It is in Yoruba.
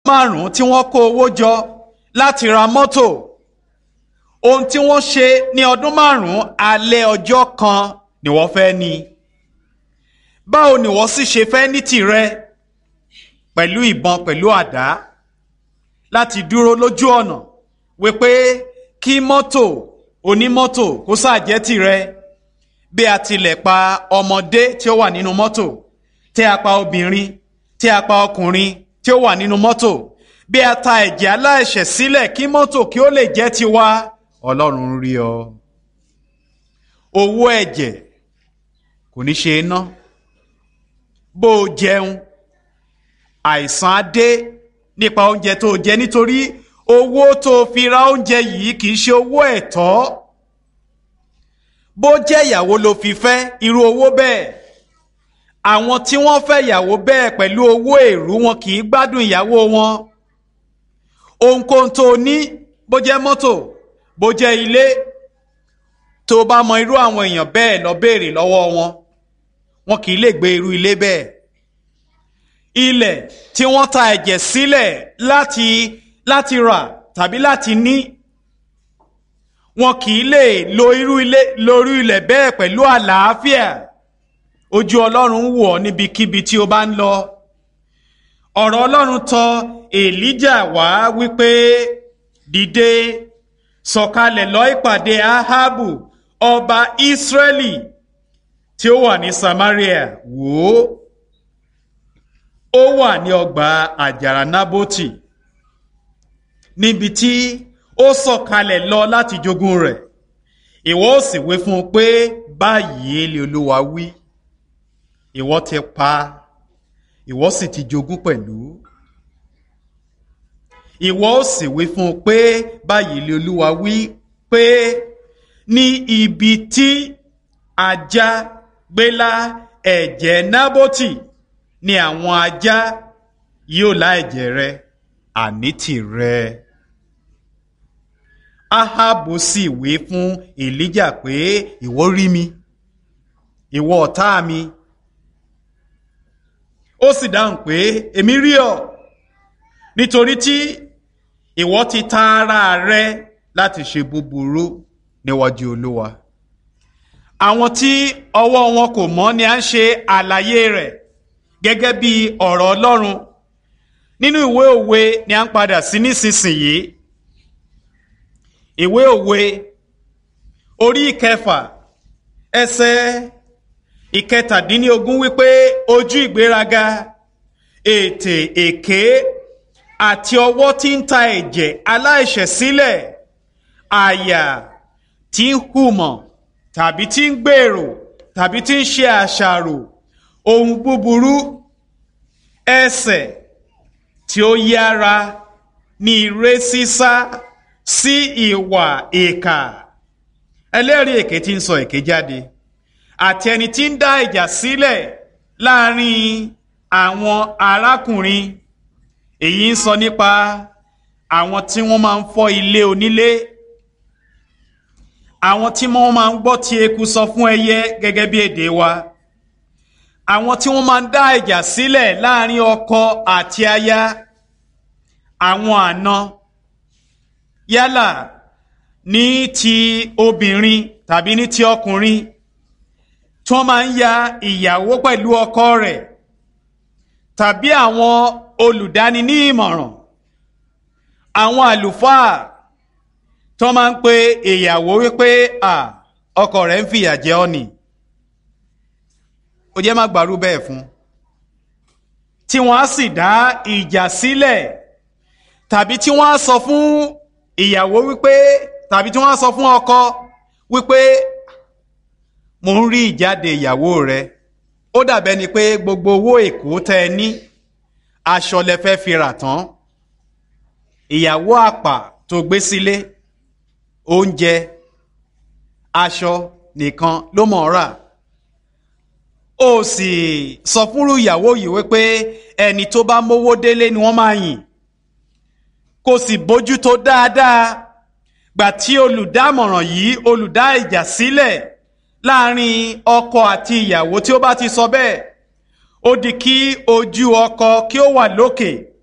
márùn-ún tí wọ́n kó owó jọ láti ra mọ́tò ohun tí wọ́n ṣe ní ọdún márùn-ún alẹ́ ọjọ́ kan ni wọ́n fẹ́ ní báwo ni wọ́n sì ṣe fẹ́ ní tìrẹ pẹ̀lú ìbọn pẹ̀lú àdá láti dúró lójú ọ̀nà wípé kí mọ́tò onímọ́tò kó ṣàjẹ́ tìrẹ bí a tilẹ̀ pa ọmọdé tí ó wà nínú mọ́tò tí a pa obìnrin tí a pa ọkùnrin tí ó wà nínú mọ́tò bí a ta ẹ̀jẹ̀ aláìṣẹ̀ sílẹ̀ kí mọ́tò kí ó lè jẹ́ tiwa ọlọ́run rí ọ owó ẹ̀jẹ̀ kò ní ṣe é ná bó o jẹun àìsàn á dé nípa oúnjẹ tó o jẹ nítorí owó tó o fi ra oúnjẹ yìí kì í ṣe owó ẹ̀tọ́ bó jẹ́ ìyàwó ló fi fẹ́ irú owó bẹ́ẹ̀ àwọn tí wọ́n fẹ́ ìyàwó bẹ́ẹ̀ pẹ̀lú owó èrú wọn kì í gbádùn ìyàwó wọn ohunkóhun tó o ní bó jẹ́ mọ́tò bó jẹ́ ilé tó o bá mọ irú àwọn èèyàn bẹ́ẹ̀ lọ béèrè lọ́wọ́ wọn wọn kì í lè gbé irú ilé bẹ́ẹ̀ ilẹ̀ tí wọ́n ta ẹ̀jẹ̀ sílẹ̀ láti láti rà tàbí láti ní wọn kì í lè lo irú ilé lórí ilẹ̀ bẹ́ẹ̀ pẹ̀lú àlàáfíà ojú ọlọ́run wò ọ́ níbikíbi tí o bá ń lọ ọ̀rọ̀ ọlọ́run tọ èlíjà wá wípé dìde sọ̀kalẹ̀ lọ ìpàdé ahabu ọba israẹli tí ó wà ní samaria wò ó ó wà ní ọgbà àjàrà nábótì níbi tí ó sọ̀kalẹ̀ lọ láti jogún rẹ̀ ìwọ ó sì wí fún un pé báyìí lè olúwa wí ìwọ ti pa ìwọ sì ti jogún pẹ̀lú ìwọ ó sì wí fún un pé báyìí lè olúwa wí pé ní ibi tí ajá gbélá ẹ̀jẹ̀ nábótì ni àwọn ajá yóò lá ẹ̀jẹ̀ rẹ àní tìrẹ. ahabu sì wí fún èlíjà pé ìwọ rí mi ìwọ ọ̀tá mi ó sì dáhùn pé èmi rí ọ nítorí tí ìwọ ti ta ara rẹ láti ṣe búburú níwájú olúwa àwọn tí ọwọ́ wọn kò mọ́ ni à ń ṣe àlàyé rẹ̀ gẹ́gẹ́ bí ọ̀rọ̀ ọlọ́run nínú ìwé òwe ni à ń padà sí nísinsìnyí ìwé òwe orí ìkẹfà ẹsẹ̀ ìkẹtàdínlógún wípé ojú ìgbéraga ètè èké àti ọwọ́ tí ń ta ẹ̀jẹ̀ aláìṣẹ̀ sílẹ̀ àyà tí ń hùmọ̀ tàbí tí ń gbèrò tàbí tí ń ṣe àṣàrò ohun búburú ẹsẹ̀ tí ó yára ní ire sísá sí ìwà ìkà ẹlẹ́rìí èké tí ń sọ èké jáde àti ẹni tí ń dá ìjà sílẹ̀ láàrin àwọn arákùnrin èyí ń sọ nípa àwọn tí wọ́n máa ń fọ́ ilé onílé àwọn tí wọ́n máa ń gbọ́ tí eku sọ fún ẹyẹ gẹ́gẹ́ bí èdè wa àwọn tí wọ́n máa ń dá ìjà sílẹ̀ láàrin ọkọ àti aya àwọn àna yálà ní ti obìnrin tàbí ní ti ọkùnrin tí wọ́n máa ń ya ìyàwó pẹ̀lú ọkọ rẹ̀ tàbí àwọn olùdáni ní ìmọ̀ràn àwọn àlùfáà tí wọ́n máa ń pe ìyàwó wípé ọkọ rẹ̀ ń fìyà jẹ ọ́ nì ó jẹ́ má gbàrú bẹ́ẹ̀ fún tí wọ́n á sì dá ìjà sílẹ̀ tàbí tí wọ́n á sọ fún ìyàwó wípé tàbí tí wọ́n á sọ fún ọkọ wípé mo ń rí ìjáde ìyàwó rẹ ó dàbẹ́ ni pé gbogbo owó èkó tẹ ẹ ní aṣọ lẹ fẹ́ fi rà tán ìyàwó àpà tó gbé sílé oúnjẹ aṣọ nìkan ló mọ̀ ọ́ rà ó sì sọ fúnrú ìyàwó yìí wípé ẹni tó bá mówó délé ni wọ́n máa yìn kò sì bójútó dáadáa gbà tí olùdámọ̀ràn yìí olùdá ìjà sílẹ̀ láàrin ọkọ àti ìyàwó tí ó bá ti sọ bẹ́ẹ̀ ó di kí ojú ọkọ kí ó wà lókè